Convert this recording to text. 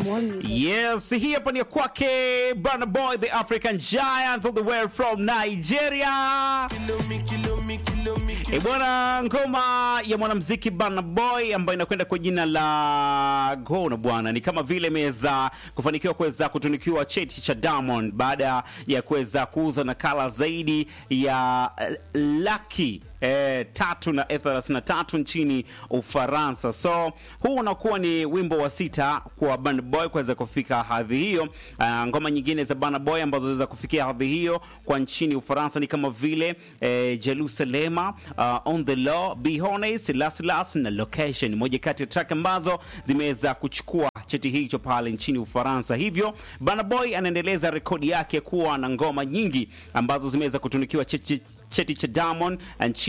More music. Yes, hii hapa ni ya kwake Burna Boy the African Giant all the way from Nigeria. E bwana, ngoma ya mwanamuziki Burna Boy ambayo inakwenda kwa jina la Gona bwana, ni kama vile imeweza kufanikiwa kuweza kutunikiwa cheti cha Diamond baada ya kuweza kuuza nakala zaidi ya eh, laki eh, tatu na elfu thelathini na tatu nchini Ufaransa. So huu unakuwa ni wimbo wa sita kwa Burna Boy kuweza kufika hadhi hiyo. Ah, ngoma nyingine za Burna Boy ambazo zinaweza kufikia hadhi hiyo kwa nchini Ufaransa ni kama vile eh, Jerusalema, uh, On the Law, Be Honest, Last Last na Location, moja kati ya track ambazo zimeweza kuchukua cheti hicho pale nchini Ufaransa. Hivyo Burna Boy anaendeleza rekodi yake kuwa na ngoma nyingi ambazo zimeweza kutunikiwa cheti, cheti cha Diamond nchini